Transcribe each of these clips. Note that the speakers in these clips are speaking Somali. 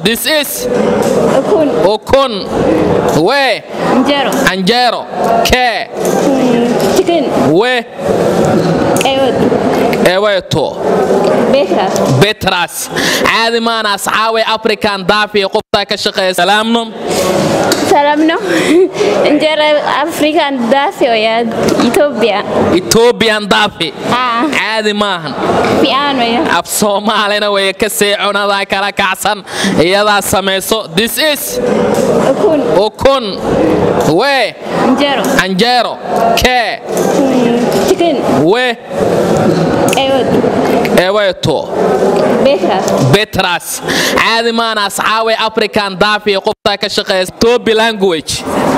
this is ukun ukun we injero canjeero kee chicken we ewed eweeto betras betras caadi maana asxaabay african daafi qoftaa ka shaqeeya salaamno salamno injera african dafi oya ethiopia ethoobian daafi ah caadi maahan fiican oya af soomaalina way ka see cunadaa kala kacsan iyadaa samayso this is ukun ukun we injero canjeero kee chicken we ewed eweeto betras betras caadi maana asxaabay african daafi qoftaa ka shaqeeya etobi language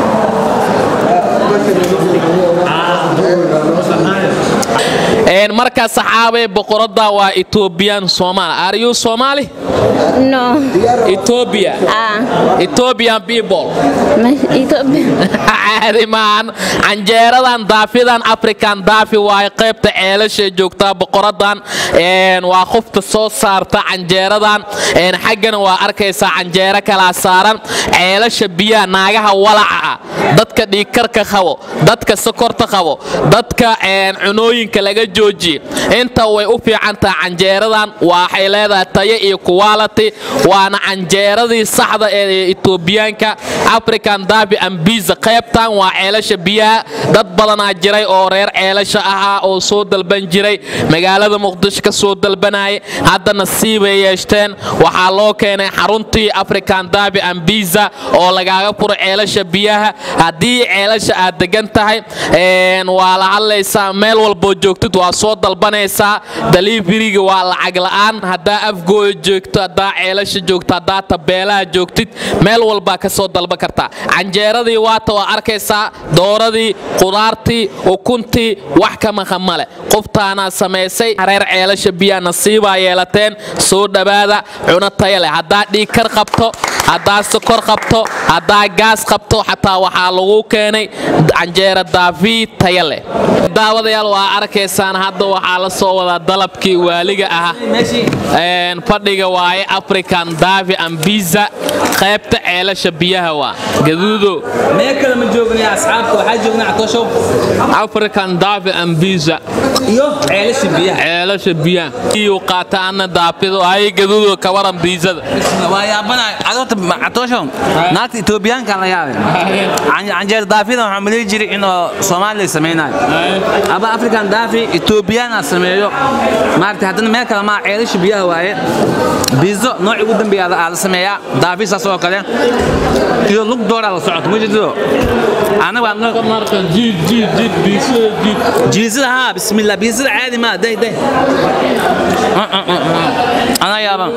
Een, marka saxaabay boqorada waa ethoobiyan soomaali are you somali no ethiopia ah ethiopian people ma- ethiopia caadi maahan canjeeradan daafidan african daafi waaye qaybta ceelashay joogtaa boqoradan een, waa qofta soo saarta canjeeradan een, xaggana waa arkaysaa canjeero kalaa saaran ceelasha biyaha naagaha walaca ah dadka dhiigkarka qabo dadka sokorta qabo dadka een, cunooyinka laga joojiye inta way u fiicantaha canjeeradan waxay leedahay tayo iyo quality waana canjeeradii saxda ee etoobiyaanka african dabi ambiza qaybtan waa ceelasha biyaha dad badanaa jiray oo reer ceelasha ahaa oo soo dalban jiray magaalada muqdisho ka soo dalbanayay hadda nasiibay yeeshteen waxaa loo keenay xaruntii african dabi ambiza oo lagaaga furo ceelasha biyaha haddii ceelasha aad degan tahay een, waa la hadlaysaa meel walboo joogtid waa soo dalbanaysaa daliifiriga waa lacag la'aan haddaa afgooya joogto haddaa ceelasha joogto haddaa tabeelaha joogtid meel walbaa ka soo dalban kartaa canjeeradii waata waa arkaysaa dooradii qudaartii ukuntii wax ka maqan male qoftaanaa samaysay reer ceelasha biyaa nasiibaa yeelateen soo dhowaada cuno taya leh haddaa dhiigkar qabto haddaa sokor qabto haddaa gaas qabto xataa waxaa lagu keenay canjeera daafi taya leh daawadayaal waa arkaysaan hadda waxaa la soo wadaa dalabkii waaliga ah Een, fadhiga waaye african davi ambiza qaybta ceelasha biyaha waa gaduudo meel kale ma joognay asxaabta waxaa joognay catooshow african davi ambiza iyo ceelasha biyaha ceelasha biyaha iyuu qaataana daafido ay gaduudo kawaran biizada waa yaabanahay adoorta catooshow naagta etoobiyaanka la yaabay Can- canjeer daafida waxaa maleyi jiray in oo soomaaliya samaynayo aba african daafi etoobiyaana sameeyo maaragtay haddana meel kale maa ceelasha biyaha waaye biizo nooci ugu dambeeya aa la sameeyaa daafi saas oo kale iyo lug dooraa la socoto mujido anaga waa noo- jiisada haa bismillah biisada caadi maa day day anaa yaaban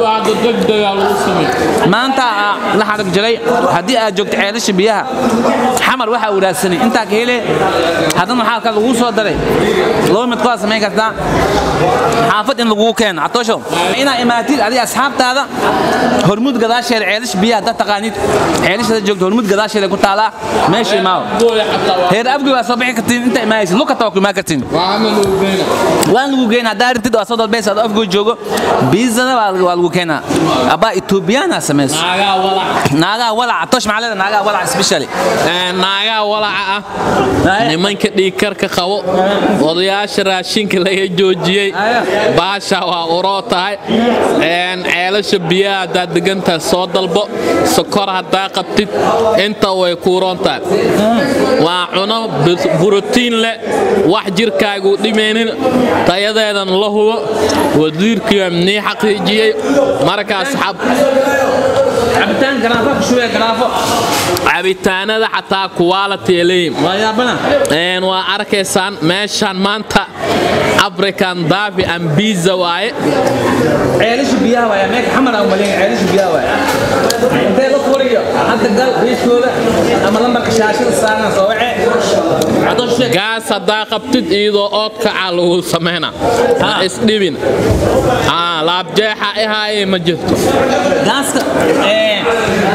maanta aa la xarag jiray haddii aad joogto ceelasha biyaha xamar waxaa wadaagsanay intaa ka hele haddana waxaa ka laguu soo daray laba mid kuwaa samayn kartaa xaafad in laguu keeno catoosho inaa imaatid adiga asxaabtaada hormuud gadaasheeda ceelasha biyaha dad taqaanid ceelashada joogto hormuud gadaasheeda ku taalaa meesha imaawo heer abgi waa soo bixi kartiin inta imaaysid lukata waa ku imaan kartiin waan lagu geyn haddaa arintid waa soo dalbaysa adoo afgoo joogo biizada waa waa lagu keenaa abaa etoobiyaana samayso naagaha walaca tosh maxaa leeda naagaha walaca specially naagaha walaca ah nimanka dhiigkarka qabo odayaasha raashinka laga joojiyey baasha waa uroo tahay Een, ceelasha biyaha haddaad degantahay soo dalbo sokor haddaa qabtid inta way kuuroon tahay waa cuno bis- borotiin leh wax jirkaagu dhimaynin tayadeedan la hubo wasiirkii nii xaqiijiyey markaas xab cabitaan garaafo ku shubee garaafo cabitaanada xataa quality leeyihin waa yaabana Een, waa arkaysaan meeshaan maanta african davi ambiza waaye ceelasha biyaha waaya meeka xamar aan umaleyn ceelasha biyaha waaya intee la furiyo hadda gal biiskooda ama lambarka shaashada saaran soo wace cadoosh sheeg gaas haddaa qabtid iyadoo oodkaca lagu samayna ha isdhibin Aa, laabjeexa ihaaye ma jirto gaaska ee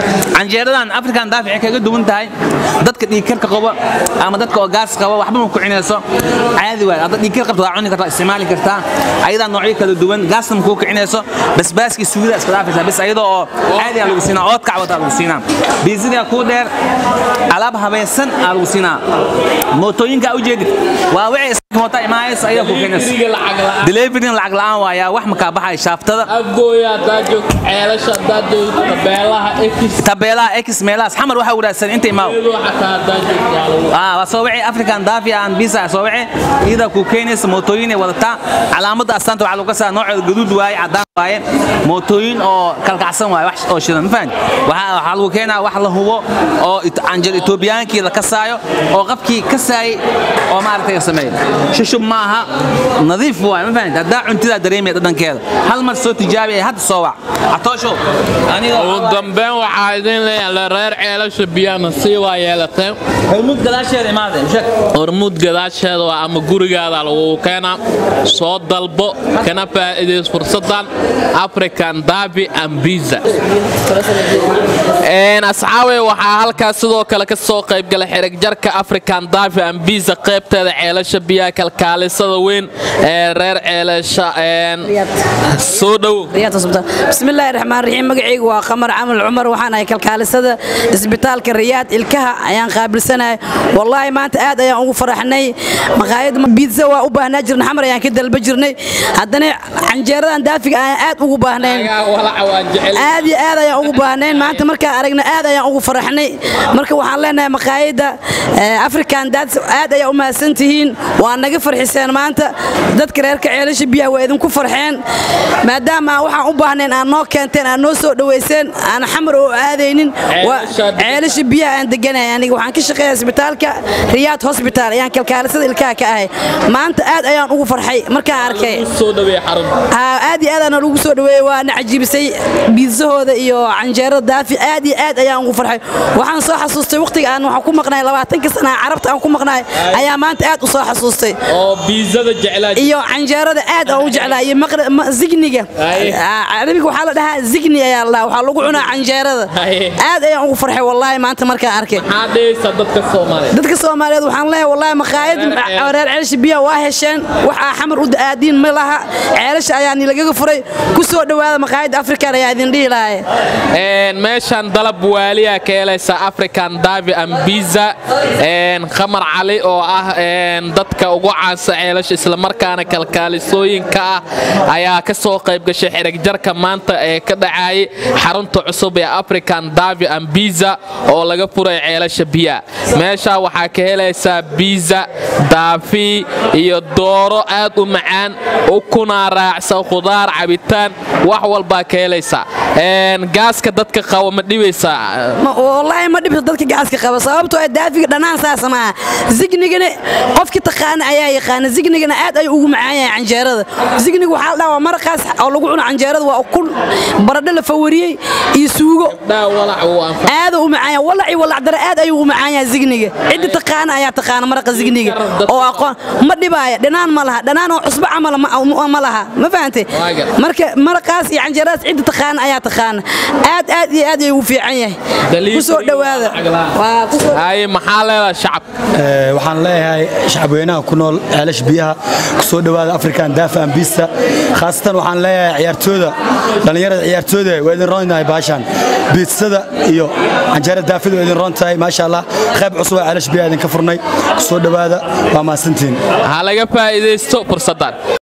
canjeeradan african daafi waxay kaga duwan tahay dadka dhiigkarka qaba ama dadka oo gaas qaba waxba ma ku cinayso caadi waay hadda dhiigkar qabto waa cuni kartaa isticmaali kartaa ayadaa noocyo kala duwan gaasna ma kuu kicinayso basbaaskii suugida iska dhaafaysaa bas ayadoo oo caadi aa lagu siinaa ood kacwata lagu siinaa biizidaa kuu dheer alaab habaysan aa lagu siinaa mootooyinka aa ujeedid waa wixii iska moota imaanaysa ayaa ku keenaysa Delivery lacag la'aan. delivery lacag la'aan waayaa wax makaa baxaya shaaftada afgooya haddaad joogto ceelasha haddaad joogto tabeelaha ekis tabeelaha x meelahaas xamar waxaa wanaagsan inta imaaw iyadoo xataa haddaad joogto waa lagu ah waa soo wixii african dafia aan bisa soo wixii iyada ku keenaysa mootooyin ay wadataa calaamadda astaanta waxaa lagu kasaa nooceeda gaduud waaye cadaan waaye mootooyin oo kalkacsan waaye wax oo shidan ma fahanti waxaa waxaa lagu keenaa wax la hubo oo it- canjel etoobiyaankii la kasaayo oo qabkii kasaayay oo maaragtay sameeya shushub maaha nadiif waaye ma fahanti haddaa cuntidaa dareemaya dhadhankeeda hal mar soo tijaabi ee hadda soo wac catooshow aniga ugu dambeyn waxaa idin leeyahay reer ceelasha biyana sii waa yeelateen hormud gadaasheeda imaadee sheeg hormuud gadaasheeda waa ama gurigaada lagu keenaa soo dalbo kana faa'iidays fursadan african dabi and pizza Een, asxaabey waxaa halkaas sidoo kale ka soo qaybgalay xereg jarka african davi and pizza qaybteeda ceelasha biyaha kalkaalisada weyn ee reer ceelasha een, soo dhow بسم الله الرحمن الرحيم مقعيق وقمر عمل عمر وحنا كالكالسة اسبitaalka riyaad ilkaha ayaan qaabilsanahay wallahi maanta aad ayaan ugu faraxnay maqaayad biitsa waa u baahnaa jirnay xamar ayaan ka dalba jirnay haddana canjeeradan daafiga ayaan aad ugu baahnayn Ayaa walaca waa jecel aad iyo aad ayaan ugu baahnayn maanta markaan aragna aad ayaan ugu faraxnay marka waxaan leenahay maqaayadda eh, african dads aad ayaa u mahadsan tihiin waa naga farxiseen maanta dadka reerka ceelasha biyaha waa idinku farxeen maadaama aan waxaan u baahnayn aan noo keenteen aan noo soo dhoweyseen aan xamar oo aadaynin waa- Ceelasha degan. ceelasha biyaha aan deganahay aniga waxaan ka shaqeeya isbitaalka riyaad hospital ayaan kalkaalisada ilkaha ka ahay maanta aad ayaan ugu farxay markaan arkay soo dhaweey xarun Haa, aad iyo aad aan lagu soo dhaweeyey waana cajiibisay biizahooda iyo canjeerada daafi aad iyo aad ayaan ugu farxay waxaan soo xasuustay waqtiga aan waxaan ku maqnaay labaatanka sana aan carabta aan ku maqnaay ayaa maanta aad u soo xasuustay oo biizada jeclaa iyo canjeerada aad aan u jeclaa iyo maqra- ma- zigniga Aye. Aa, carabiga waxaa la dhahaa zigni ayaa la dhahaa waxaa lagu cunaa canjeerada Aye. aad ayaan ugu farxay wallaahi maanta markaan arkay maxaa dhehaysa dadka soomaaliyeed dadka soomaaliyeed waxaan leeyahay wallaahi maqaayad Reer ceel. reer ceelasha biyaha waa hesheen waxaa xamar u aadiin ma laha ceelasha ayaa nilagaga furay ku soo dhowaada maqaayadda afrikan ayaa idin dhihi lahay Een, meeshan dalab waaliya ka helaysa african davi and pizza een, khamar cali oo ah een, dadka ugu caansa ceelasha islamarkaana kalkaalisooyinka ah ayaa ka soo qayb gashay xereg jarka maanta ee ka dhacayay xarunta cusub ee african davi and pizza oo laga furay ceelasha biya meesha waxaa ka helaysaa pizza daafi iyo dooro aad u macaan ukunaa raacsan khudaar cabitaan wax walbaa ka helaysaa Een, gaaska dadka qaba ma dhibaysaa Ma- wallaahi ma dhibto dadka gaaska qaba sababtoo ah daafiga dhanaan saasa maaha zignigana qofki taqaana ayaa yaqaana zignigana aad ayuu ugu macaan yahay canjeerada zigniga waxaa la dhahaa waa maraqaas oo lagu cuno canjeerada waa ukun baradho la fawariyey iyo suugo dhaa walac uu anfa aad u macaan yahay walaci walacdara aad ayuu u macaan yahay zigniga cidda taqaana ayaa taqaana maraqa zigniga oo aqoon ma dhibaaya dhanaan ma laha dhanaan oo cusbo camal ma ma laha ma fahantay Waaga. marka maraqaas iyo canjeeradaas cidda taqaana ayaa taqaana aad aad iyo aad ayuu u fiican yahay Delivery ku soo dhowaada lacag la'aan. waa ku soo haye maxaa leedahay shacab Ee, waxaan leeyahay shacabweynaha ku nool ceelash biyaha ku soo dhowaada african dafa ambista khaasatan waxaan leeyahay ciyaartooyda dhallinyarada ciyaartooyda waa idin roontahay baashaan biitsada iyo canjeerada daafida waa idin roon tahay maasha allah qayb cusub oo ceelash biyaha idinka furnay ku soo dhowaada waa mahadsantihiin ha laga faa'iidaysto fursaddan